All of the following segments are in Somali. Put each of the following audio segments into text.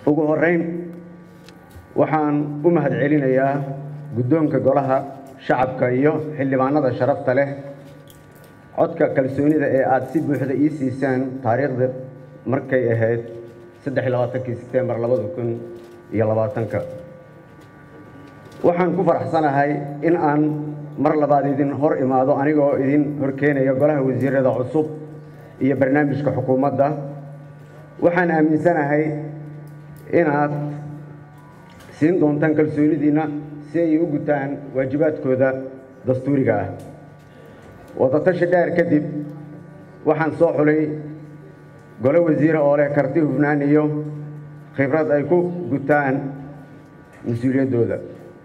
ugu horeyn waxaan u mahad celinayaa guddoonka golaha shacabka iyo xildhibaanada sharafta leh codka kalsoonida ee aada si buuxda ii siisaan taariikhda markay ahayd saddex iyo labaatankii sebtembar labada kun iyo labaatanka waxaan ku faraxsanahay in aan mar labaad idin hor imaado anigoo idin horkeenaya golaha wasiirada cusub iyo barnaamijka xukuumadda waxaan aaminsanahay inaad siin doontaan kalsoonidiinna si ay u gutaan waajibaadkooda dastuuriga ah wadatashi dheer kadib waxaan soo xulay golo wasiire oo leh karti hufnaan iyo khibrad ay ku gutaan mas-uuliyaddooda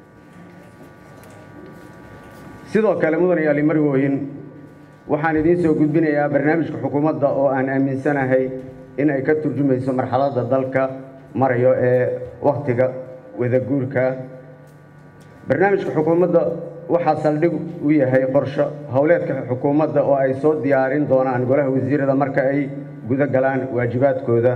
sidoo kale mudan yaali marwooyin waxaan idiin soo gudbinayaa barnaamijka xukuumadda oo aan aaminsanahay in ay ka turjumayso marxaladda dalka marayo ee wakhtiga wadaguurka barnaamijka xukuumadda waxaa saldhig u yahay qorsho howleedka xukuumadda oo ay soo diyaarin doonaan golaha wasiirada marka ay guda galaan waajibaadkooda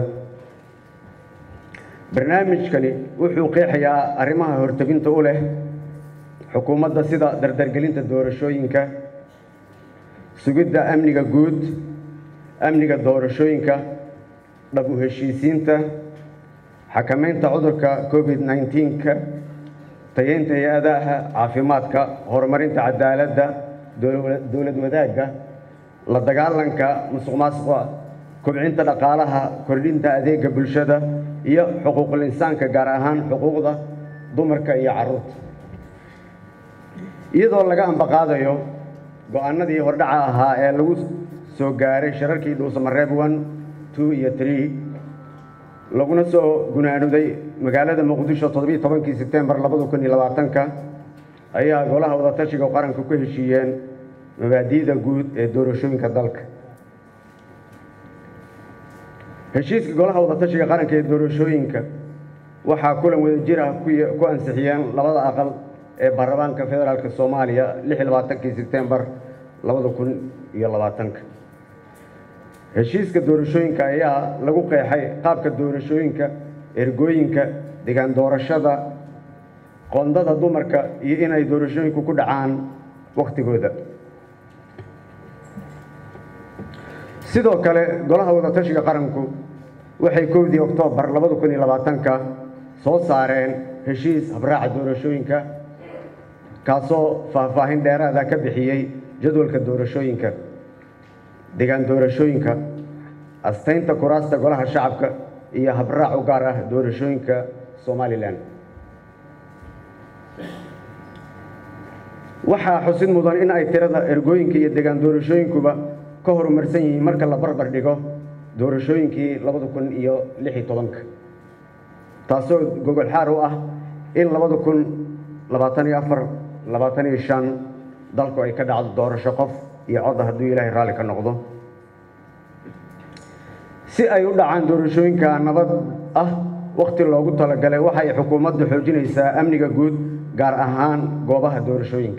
barnaamijkani wuxuu qeexayaa arrimaha hortebinta u leh xukuumadda sida dardargelinta doorashooyinka sugidda amniga guud amniga doorashooyinka dhab u heshiisiinta xakamaynta cudurka covid nneteen-ka tayeynta hay-adaha caafimaadka horumarinta cadaaladda dowlad wadaagga la dagaalanka musuq maasuqa kobcinta dhaqaalaha kordhinta adeega bulshada iyo xuquuqul insaanka gaar ahaan xuquuqda dumarka iyo carruurta iyadoo laga ambaqaadayo go-aanadii hordhaca ahaa ee lagu soo gaaray shirarkii dhuusamareeb one two iyo tree laguna soo gunaanuday magaalada muqdisho toddobiiy tobankii sebtembar labada kun iyo labaatanka ayaa golaha wadatashiga qaranka ku heshiiyeen mabaadi'da guud ee doorashooyinka dalka heshiiska golaha wadatashiga qaranka ee doorashooyinka waxaa kulan wadajir ah ku ansixiyeen labada aqal ee baarlamaanka federaalk soomaaliya lix iyo labaatankii sebtembar labada kun iyo labaatanka heshiiska doorashooyinka ayaa lagu qeexay qaabka doorashooyinka ergooyinka degaan doorashada qoondada dumarka iyo inay doorashooyinku ku dhacaan wakhtigooda sidoo kale golaha wadatashiga qaranku waxay kowdii oktoobar labada kun iyo labaatanka soo saareen heshiis habraaca doorashooyinka kaasoo faahfaahin dheeraada ka bixiyey jadwalka doorashooyinka degaan doorashooyinka astaynta kuraasta golaha shacabka iyo habraac u gaar ah doorashooyinka somalilan waxaa xusid mudan in ay tirada ergooyinka iyo degaan doorashooyinkuba ka horumarsan yihiin marka la barbar dhigo doorashooyinkii labada kun iyo lix iyo tobanka taasoo gogol xaar u ah in labada kun labaatan iyo afar labaatan iyo shan dalku ay ka dhacdo doorasho qof iyo codda hadduu ilaahay raalli ka noqdo si ay u dhacaan doorashooyinka nabad ah wakhti loogu talagalay waxay xukuumaddu xoojinaysaa amniga guud gaar ahaan goobaha doorashooyinka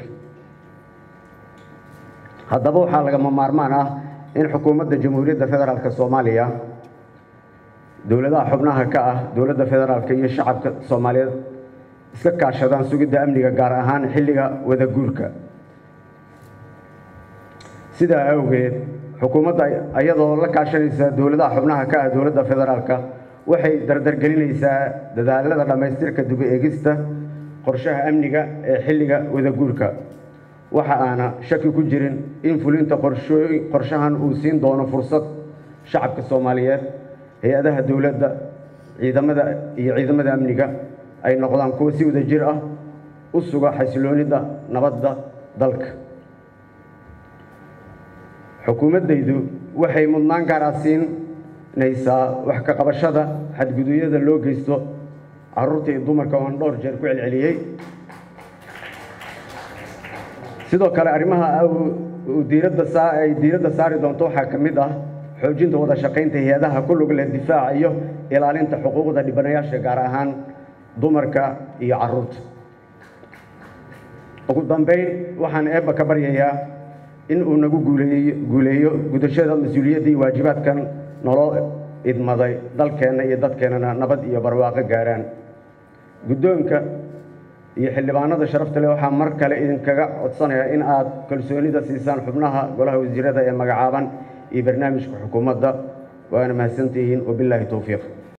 haddaba waxaa lagama maarmaan ah in xukuumadda jamhuuriyadda federaalk soomaaliya dowladaha xubnaha ka ah dowladda federaalk iyo shacabka soomaaliyeed iska kaashadaan sugidda amniga gaar ahaan xilliga wadaguurka sidaa awgeed xukuumadda iyadoo la kaashanaysa dowladaha xubnaha ka ah dowladda federaalka waxay dardargelinaysaa dadaalada dhammaystirka dib eegista qorshaha amniga ee xilliga wadaguurka waxa aana shaki ku jirin in fulinta qorshahan uu siin doono fursad shacabka soomaaliyeed hay-adaha dowladda ciidamada iyo ciidamada amniga ay noqdaan kuwa si wada jir ah u suga xasiloonida nabadda dalka xukuumaddaydu waxay mudnaan gaar ah siinaysaa wax ka qabashada xadgudubyada loo geysto carruurta iyo dumarka oon dhowr jeer ku celceliyey sidoo kale arrimaha diiradda saa ay diiradda saari doonto waxaa ka mid ah xoojinta wada shaqaynta hay-adaha ku lug leh difaaca iyo ilaalinta xuquuqda dhibanayaasha gaar ahaan dumarka iyo carruurta ugu dambayn waxaan eebba ka baryayaa in uu nagu guuleeyo guuleeyo gudashada mas-uuliyadda iyo waajibaadkan naloo idmaday dalkeenna iyo dadkeennana nabad iyo barwaaqo gaaraan guddoonka iyo xildhibaanada sharafta leh waxaa mar kale idinkaga codsanayaa in aad kalsoonida siisaan xubnaha golaha wasiirada ee magacaaban iyo barnaamijka xukuumadda waana mahadsantihiin wabilaahi towfiiq